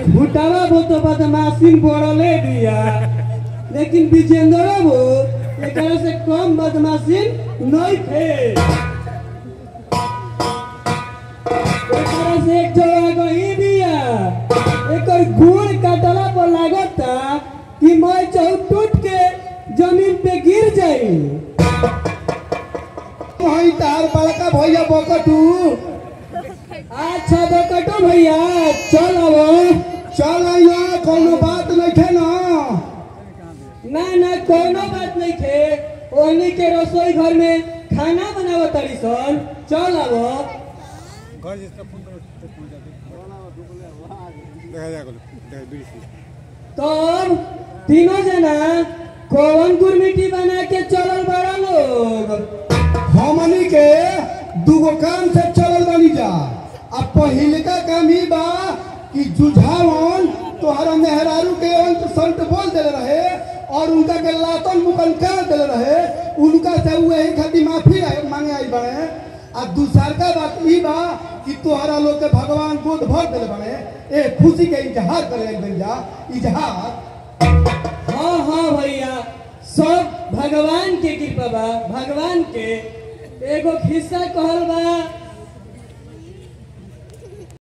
फुटावा वो तो बदमाशी बोड़ले दिया लेकिन विजेंद्र वो एकरा से कम बदमाशी नहीं थे एकरा से एक जगह गई दिया एकर गुण काटला पर लागता कि मैं चौ टूट के जमीन पे गिर जाई वही तार बड़का भैया बकटू अच्छा बकटो भैया चल अब चल आइया कोनो बात नहीं थे ना ना ना कोनो बात नहीं थे ओहनी के रसोई घर में खाना बनावत तारी सन चल अब घर जिसका फोन करो तो पहुंच जाते देखा जाएगा देखा बीस तब तीनों जना कौन गुरमिटी बना के चलल बड़ा लोग हमनी के दूगो काम से चलल बनी जा अब पहिलका काम ही बा कि जुझावन तोहरा मेहरारू के अंत संत बोल देले रहे और उनका के लातन मुकन कर देले रहे उनका से वही खातिर माफी आए- मांगे आई बने आ दूसर का बात ई बा कि तोहरा लोग के भगवान गोद भर देले बने ए खुशी के इजहार करे आई बन जा इजहार हाँ हाँ भैया सब भगवान के कृपा बा भगवान के एगो खिस्सा कहल बा